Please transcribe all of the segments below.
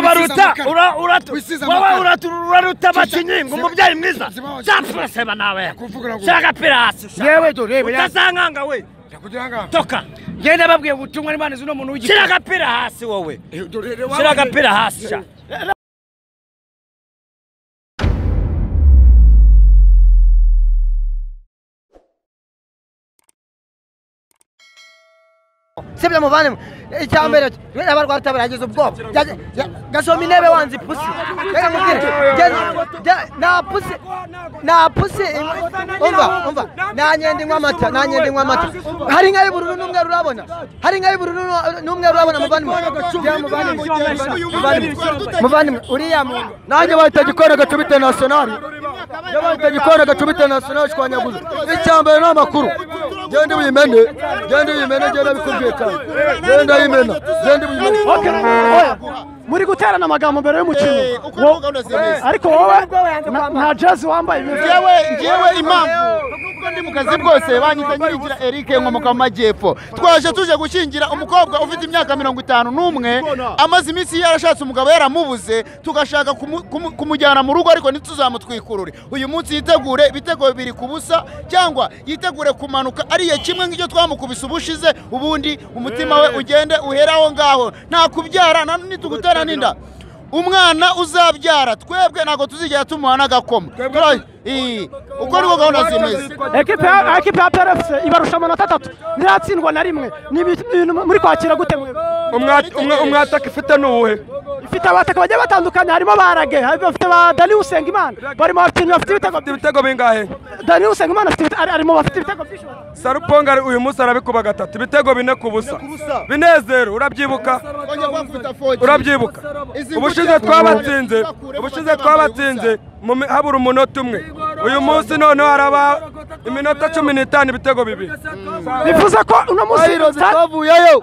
turabaruta amakara. ura- uratu- Wisize wowe amakara. uratu- uraruta bakinyinga seba- umubyeyi mwiza seba- zapfuseba nawe Kuvugura gusa. shaka pirasi shaka. Yewe do, yewe, ya- utazankanga we Kugira ngo toka njye nababwiye ubutumwa n'imana zino shyira muntu w'igikara agapira hasi wowe shyira agapira hasi sha sibyo muvane icya mbere we abarwaruta baragize ubwoba Jya- jya- gasoma intebe wanze ipusi reka mubwire jya- jya- nta pusi nta pusi umva umva nta nyenda inywa amata nta nyenda inywa amata hari inka y'ubururu n'umweru urabona hari inka y'ubururu n'umweru urabona muvandimwe Jya muvandimwe, muvandimwe muvandimwe uriya muntu nanjye bahita gikora gacuma internationali jya bahita gikora gacuma internationali shwanyaguza icya mbere ni amakuru genda uyimene genda uyimene genda bikubwiye cyane genda uyimena genda uyimene Oya, muri guterana amagambo mbere y'umukino Wo- ariko wowe na- nta jezi wambaye bimeze ngewe ngewe impamvu nubwo ndi mu kazi bwose banyita nyirigira Eric nkomoka mu majyepfo twaje tuje gushyingira umukobwa ufite imyaka mirongo itanu n'umwe amaze iminsi yarashatse umugabo yaramubuze tugashaka kumu- kumu- kumujyana mu rugo ariko ntituzamutwikurure uyu munsi yitegure ibitego bibiri ku busa cyangwa yitegure kumanuka ariye kimwe nk'icyo twamukubise ubushize ubundi umutima we ugende uhere aho ngaho nta kubyara nta nitugutera n'inda umwana uzabyara twebwe ntabwo tuzigera tumuha n'agakoma Turi- Ii, uko niko gahunda zimeze ekipe ya ekipe ya PRFC ibarusha amanota atatu ntiratsindwa na rimwe ni ibi- ibintu muri kwakira gute mwebwe umwataka ifite ni uwuhe ifite abataka bagiye batandukanye harimo barage bafite ba Dani Usengimana barimo bafite bafite ibitego afite ibitego bingahe Dani Usengimana afite ibite- ari- arimo bafite ibitego byinshi saruponga uyu munsi arabikuba gatatu ibitego bine ku busa binezero urabyibuka urabyibuka ubushize twabatsinze ubushize twabatsinze mu mi- habura umunota umwe uyu munsi noneho haraba iminota cumi n'itanu ibitego bibiri bivuze ko uno munsi twayirozi sta- twavuyeyo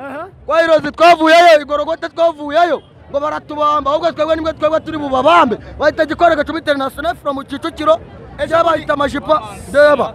twayirozi twavuyeyo igorogote twavuyeyo ngo baratubamba ahubwo twebwe nibwo twebwe turi bubabambe bahita gikora gacuma international from kicukiro cyabahita amajipo deba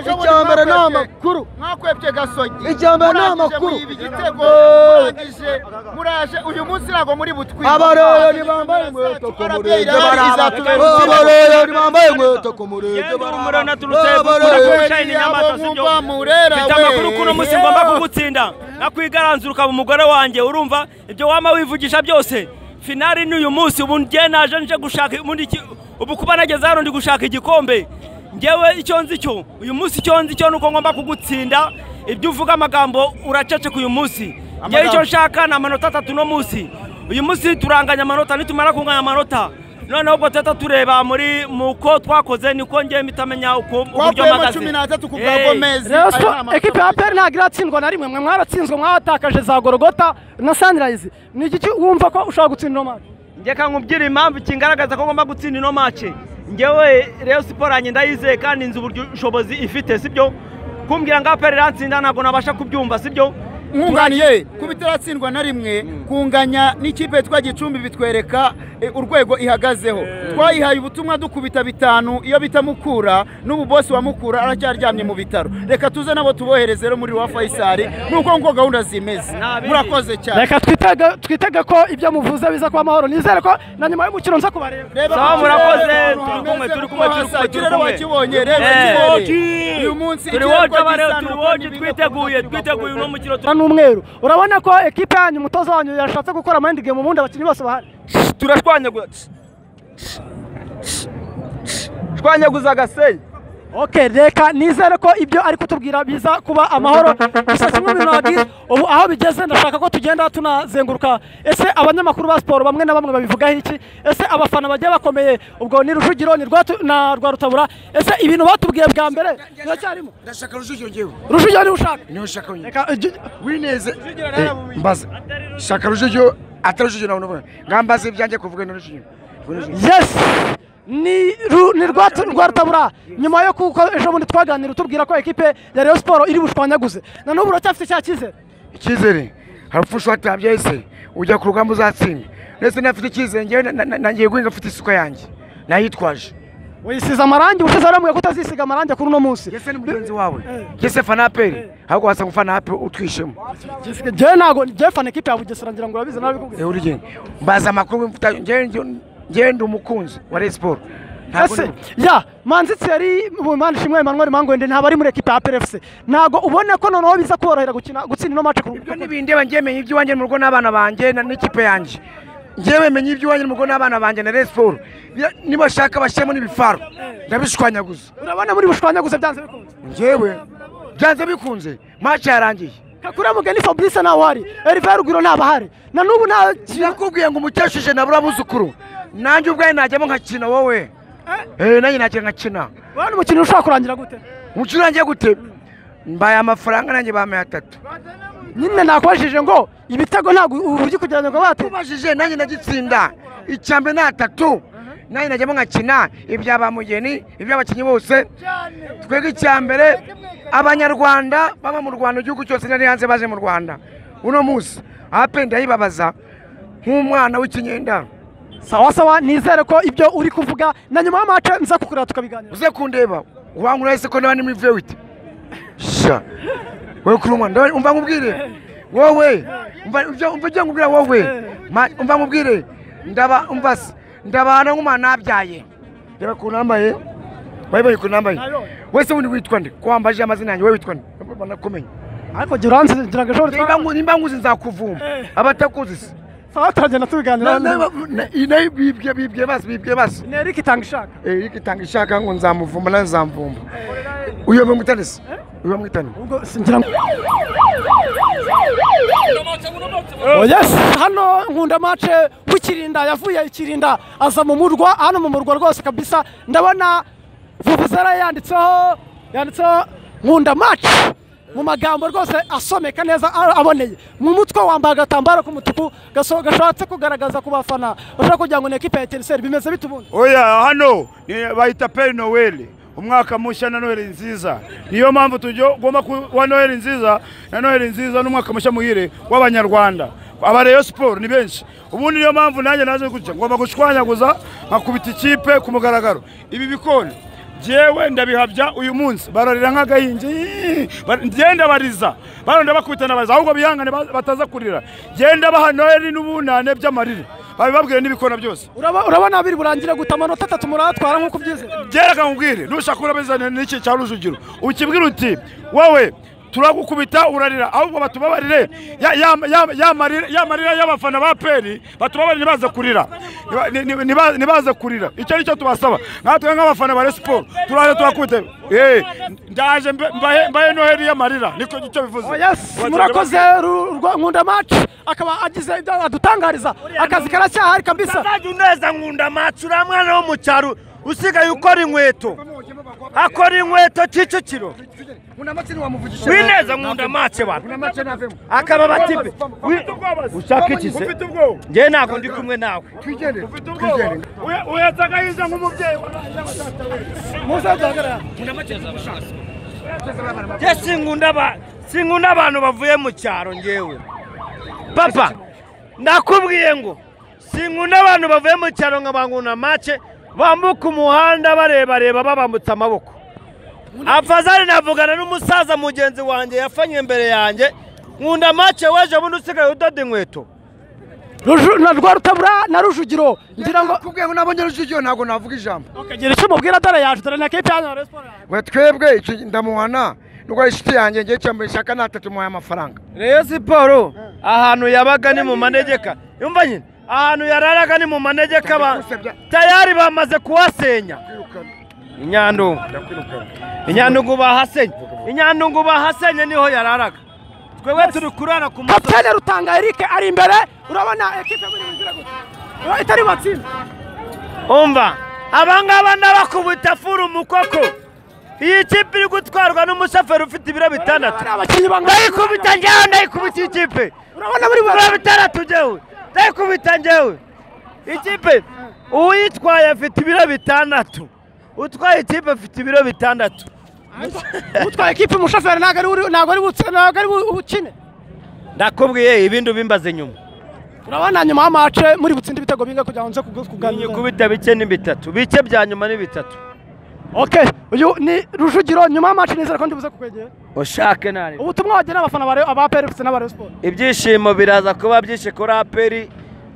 icya mbere ni amakuru mwakwebye gasogi Icya mbere ni Murangije amakuru. muyiba igitego murangije muraje uyu munsi ntabwo muri butwike abaroyo ntibambaye inkweto ku murenge izatubera abaroyo ntibambaye inkweto ku murenge umurana turutse gushayina inyamaswa z'ibyobo mfite amakuru k'uno munsi ngomba kugutsinda nakwigaranzura ukaba umugore wanjye urumva ibyo wama wivugisha byose finali ni uyu munsi ubu ngiye naje nje gushaka ubundi iki- ubu kuba nageze hano ndi gushaka igikombe ngewe icyo nzi cyo uyu munsi icyo nzi cyo ni uko ngomba kugutsinda ibyo uvuga amagambo uraceceka uyu munsi ngewe icyo nshaka ni amanota atatu uno munsi uyu munsi turanganya amanota nitumara kunganya amanota noneho ubwo tuhita tureba muri mu ko twakoze niko ngewe mitamenya uko uburyo twakuyemo mpagaze cumi n'atatu ku bwa Eh, gomezi Rayon Ayo ni Sport, amakuru. ekipe ya PL ntabwo iratsinzwe na rimwe mwe mwaratsinzwe mwatakaje za Gorogota na Sunrise ni iki wumva ko ushobora gutsinda uno match njyeka nkubwira impamvu kingaragaza ko ngomba gutsinda ino mace ngewe rero siporo yanjye ndayizeye kandi nzi uburyo ubushobozi ifite sibyo kumbwira ngo aperi iratsinda ntabwo nabasha kubyumva sibyo mwunganiye kuba itaratsindwa na rimwe kunganya n'ikipe yitwa gicumbi bitwereka eh, urwego ihagazeho twayihaye ubutumwa dukubita bitanu iyo bita mukura n'ubu bosi wa mukura aracyaryamye mu bitaro reka tuze nabo tubohereze rero muri wa fayisari nuko nguko gahunda zimeze Ntabindi. murakoze cyane reka twitege twitege ko ibyo muvuze biza kuba amahoro nizere ko na nyuma y'umukino nza kubareba Reba Sawa, ku murakoze. Turi kirere, ahantu kumwe, hameze turi ko kumwe, turi hasa. kumwe, Ikirere turi kumwe. wakibonye reba Eh. ikirere uyu munsi turi ikirere woje abareba gisa turi n'uko woje n'ibigo twiteguye byubaka twiteguye uno mukino Usa n'umweru urabona ko ekipe yanyu umutoza wanyu yashatse gukora amahindi game ubundi abakinnyi bose bahari turashwanyaguza shwanyaguza agasenyi Okay, reka nizere ko ibyo ari kutubwira biza kuba amahoro gusa kimwe mu bintu wagize ubu aho bigeze ndashaka ko tugenda tunazenguruka ese abanyamakuru ba siporo bamwe na bamwe babivugaho iki ese abafana bagiye bakomeye ubwo ni rujugiro ni Rwatu- na rwarutabura ese ibintu batubwiye bwa mbere biracyarimo ndashaka rujugiro ngewe rujugiro ni ushaka niho nshaka wenyine reka igi- wineze Eh, mbaza shaka rujugiro atari rujugiro nawe unabona ngambaza ibyanjye kuvuga ni rujugiro yes ni ru- ni Rwatu- rwarutabura nyuma yo kuko ejo bundi twaganira utubwira ko ekipe ya Rayon Sport iri bushwanyaguze na n'ubu uracyafite cya cyizere icyizere hari upfusha watabye ese ujya ku rugamba uzatsinda ndetse nafite icyizere ngewe na- na- na- nangiye guhinga mfite isuka yanjye nayitwaje wisize amarangi ushize arambwira ko utazisiga amarangi kuri uno munsi yese ni mugenzi wawe yese fana aperi ahubwo wasanga ufana aperi utwishemo jewe ntago jewe fana ikipe ya bugesera ngira ngo urabizi nawe bikubwira ewe urugendo mbaza amakuru w'imfuta njyewe ndi umukunzi wa Rayon Sport Ntabwo ese ndi- ya manzi thierry mubimana shimwe emmanuel mangwende ntabwo ari muri ekipa ya plfc ntabwo ubona ko noneho biza kuborohera gukina gutsinda ino match ibyo ntibindeba njyewe menya iby'iwanjye mu rugo n'abana banjye na- n'ikipe yanjye njyewe menya iby'iwanjye mu rugo n'abana banjye na Rayon Sport Ya- nibashaka bashyiremo n'ibifaru ndabishwanyaguza urabona muri bushwanyaguze byanze bikunze njyewe byanze bikunze maci yarangiye kakure mugeni fabrice ntawe uhari erive rugwiro ntabahari na n'ubu nta nakubwiye ngo umukecuru nabura abuzukuru nanjye ubwawe najyamo nkakina wowe Eh, nanjye najya nkakina urabona umukino ushobora kurangira gute umukino urangiye gute mbaye amafaranga nanjye bampaye atatu nyine nakubajije ngo ibitego ntabwo uburyo kugeranya ngo bate ubajije nanjye ndagitsinda icyambere ni atatu nanjye najyamo nkakina ibya ba mugeni iby'abakinnyi bose twebwe icyambere abanyarwanda baba mu rwanda igihugu cyose nari hanze baje mu rwanda uno munsi ape ndayibabaza nk'umwana w'ikinyenda sawa sawa nizere ko ibyo uri kuvuga na nyuma y'amace nza kukureba tukabiganira uze kundeba wankura ese ko nabandi muri vewiti sha wowe kuri umwana ndawe- umva nkubwire wowe umva ibyo- umva ibyo nkubwira wowe Ma- umva nkubwire ndaba umva se ndabana nk'umwana nabyaye reba ukuntu nambaye bayibaye ukuntu nambaye wese wundi witwa nde ko wambaje amazina yanjye wowe witwa nde banakumenya ariko jya uranzi ngira ngo ejo nimba ritwara ngu- nimba nkuzi nzakuvuma abatakuzi se sawa turagenda tubiganira Na- na- na- na- bibwe bibwe basi bibwe basi ni erike itanga ishaka Eric itanga ishaka ngo nzamuvumba nawe nzamvumba uyu bamwitane se uyu bamwitane ubwo singira ngo Oh, yes hano nkunda mace w'ikirinda yavuye ikirinda aza mu murwa hano mu murwa rwose kabisa ndabona vuvuzera yanditseho yanditseho nkunda mace mu magambo rwose asomeka neza a- aboneye mu mutwe wambaye agatambaro k'umutuku gaso- gashatse kugaragaza ku bafana bashobora kugira ngo ni ekipa ya etiriseri bimeze bite ubundi oya hano ni- bayita peri noweli umwaka mushya na noheli nziza niyo mpamvu tugomba kuba noheli nziza na noheli nziza n'umwaka mushya muhire w'abanyarwanda aba Rayon siporo ni benshi ubundi niyo mpamvu nanjye naje gutya ngomba gushwanyaguza nkakubita ikipe ku mugaragaro ibi bikona jewe ndabihabya uyu munsi bararira nk'agahinji Bar- ngenda bariza baronda bakubita nabariza ahubwo bihangane ba- bataza kurira genda baha noheli n'ubunane by'amarira babibabwire n'ibikona byose Uraba- urabona biri burangire guta amanota atatu muratwara nk'uko ubyizeye gereka nkubwire nushaka urabizana n'iki cya rujugiro ukibwira uti wowe turagukubita urarira ahubwo batubabarire ya- ya- ya- ya marira- ya marira y'abafana ba peri batubabarire ntibaze kurira Ni- ni- niba- ntibaze kurira icyo ni cyo tubasaba natwe nk'abafana ba Rayon siporo turaje turakubita Eh, ndaje mbe- mbahe mbahe noheli y'amarira niko icyo bivuze Oh, yes murakoze Ru- Rwa- nkunda maci akaba agize ibyo adutangariza akazi karacyahari kabisa azajya uneza nkunda matsi uriya mwana wo mu cyaro usigaye ukora inkweto akora inkweto kicukiro wineza nkunda matsi bana akaba batipe ushaka iki se ufite ubwoba ngewe ntabwo ndi kumwe nawe ufite ubwoba Uhe- uhetse agahinda nk'umubyeyi nge sinkunda aba- sinkunda abantu bavuye mu cyaro ngewe papa ndakubwiye ngo sinkunda abantu bavuye mu cyaro nka bankuna make bambuka umuhanda barebareba babambutse amaboko afazari navugana n'umusaza mugenzi wanjye yafanye imbere yanjye nkunda make weje bundi usigaye udoda inkweto Ruju- na rwa rutabura na rujugiro ngira ngo kubwiye ngo nabonye rujugiyo ntabwo navuga ijambo ukagira icyo mubwira dore yaje dore na kipe yanyu ya Rayon Sports yaje. we twebwe icyo ndamuhana nuko ari inshuti yanjye ngiye cyambere ishaka natatu muhaye amafaranga reyo siporo ahantu yabaga ni mu manegeka yumva nyine ahantu yararaga ni mu manegeka ba- tayari bamaze kuhasenya inyandungu inyandungu bahasenye inyandungu bahasenye niho yararaga twebwe turi kurara ku musozi kapitene rutanga erike ari imbere urabona ekipe muri mu nzira gusa Ura- itari batsinda umva abangaba n'abakubita furu umukoko iyi kipe iri gutwarwa n'umushoferi ufite ibiro bitandatu ari abakinnyi bangana ndayikubita njyewe ndayikubita iyi kipe urabona buri mirongo itandatu njyewe ndayikubita njyewe ikipe uwitwaye afite ibiro bitandatu utwaye ikipe afite ibiro bitandatu utwaye ekipe umushoferi ntabwo ari uri- ntabwo ari butse- ntabwo ari bu- bukine ndakubwiye ibindi ubimbaze nyuma urabona nyuma y'amace muri butsinde ibitego binga kugira ngo nze kuganira nyikubita bike ni bitatu bike bya nyuma ni bitatu okay uyu ni rujugiro nyuma y'amaci nizere ko ndibuze kukwegera ushake nari ubutumwa wagenera abafana ba Rayon- aba pefuse n'aba Rayon siporo ibyishimo biraza kuba byinshi kuri aperi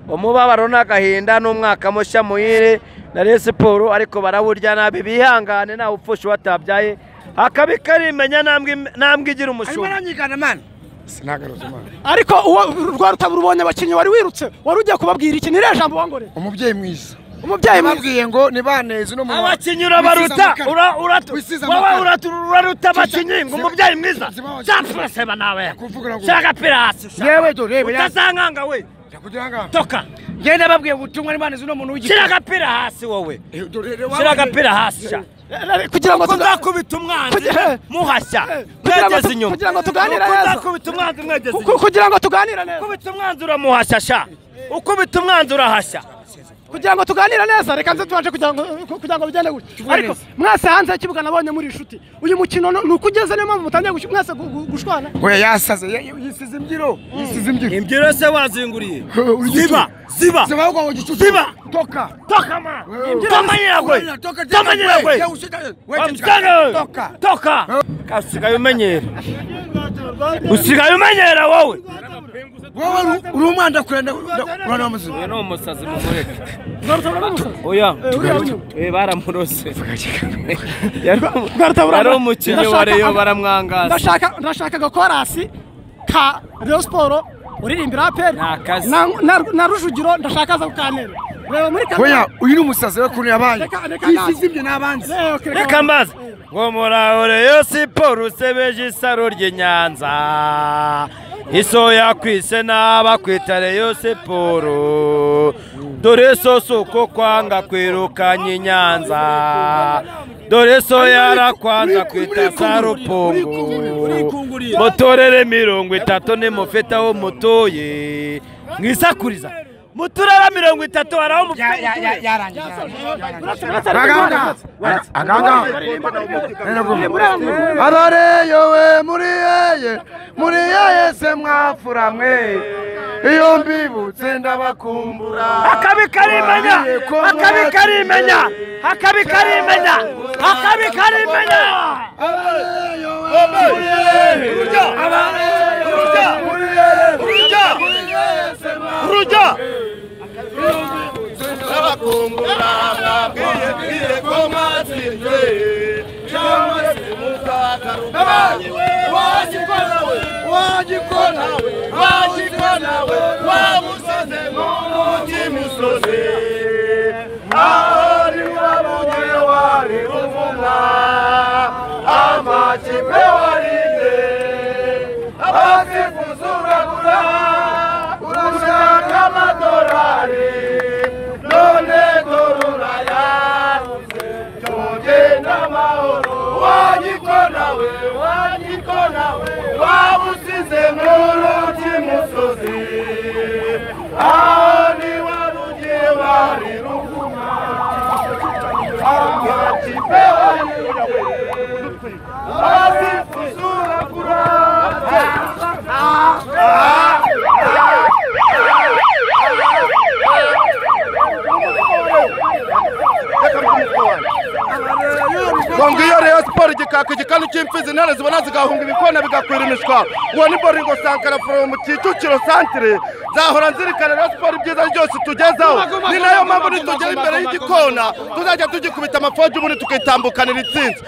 umubabaro n'agahinda n'umwaka mushya muhire na Rayon siporo ariko barawurya nabi bihangane ntawe upfusha uwatabyaye akabi karimenya ntambwe im- ntambwe igira umushumba aranyigana mani sinagaruza imana ariko uwo rwa rutabura ubonye abakinnyi wari wirutse wari ugiye kubabwira iki niriya jambo wongore umubyeyi mwiza umubyeyi mwiza babwiye ngo nibaneze no mu abakinnyi urabaruta ura- uratu- Wisize wowe amakara. uratu- uraruta abakinnyi ngo Ziba- umubyeyi mwiza ziba abakinnyi. zapfuraseba nawe Kuvugira ngo- shaka pirasi shaka yewe dore yewe utazankanga we kugira ngo toka njye ndababwiye ubutumwa n'imana zino muntu w'igitsina shyira agapira hasi wowe shyira agapira hasi sha kugira ngo ko tuga- nzakubita umwanzi Kugira- muhashya kugira ngo mwegeze tu- inyuma kugira ngo tuganire Uko neza. nzakubita umwanzi mwegeze ku- ku- inyuma kugira ngo tuganire neza ukubita umwanzi uramuhashya sha ukubita umwanzi urahashya kugira ngo tuganire neza reka nze tubashe kugira ngo kugira ngo bigende gutya ariko mwese hanze y'ikibuga nabonye muri inshuti uyu mukino ni ni uko ugeze niyo mpamvu mutangiye gush- mwese gu- gu- gushwana oya yasaze ya- ya- yisize imbyiro yisize imbyiro imbyiro se wazinguriye Urugitutu. ziba ziba zibaho kwa gicucu Ziba. toka toka ma Wewe. toma nyiragwe Toka tena toma wewe. nyiragwe Ya ushika- wewe Wamusana. toka toka usigaye umenyera usigaye umenyera wowe wowe uri- uri umwana kurana kurana muzima ni umusazi mumureke Rwarutabura n'umusazi. oya Eh, uriya unyuma. Eh, baramurose Rwarutabura yari na- umukinnyi wa ndashaka- reyo baramwangaza ndashaka ndashaka korasi ka Rayon Sport uririmbira APR Ni akazi. na, na, na Rujugiro ndashaka aza kukanira reba muri kamera oya uyu ni umusazi we kurana abaye Reka- reka naze. yisize imbyiro n'abandi Eh, okay, reka- reka mbaze ngo murahore yo siporo usebeje isaro ry'inyanza isoya kwise n'aba kwitare yo siporo dore so si uko kwanga kwirukanya inyanza dore so yarakwanza kwita za rupongo mutorere mirongo itatu nimufite aho mutuye mwisakuriza muturara mirongo itatu hari aho mufite mutuye aganga aganga arare yowe muri yeye muri yeye se mwafura mwe iyo mbibutse ndabakumbura akabi karimenya akabi karimenya akabi karimenya akabi karimenya urujya urujya urujya urujya ngo ngiyo Rayon siporo igikaka igikanu cy'imfizi intare zibona zigahunga ibikona bigakwira imishwa uwo ni boringo sankara foromu kicukiro santire zahora nzirikana Rayon siporo ibyiza byose tugezaho ni nayo mpamvu nitugera imbere y'igikona tuzajya tugikubita amafoji ubundi tukitambukanira intsinzi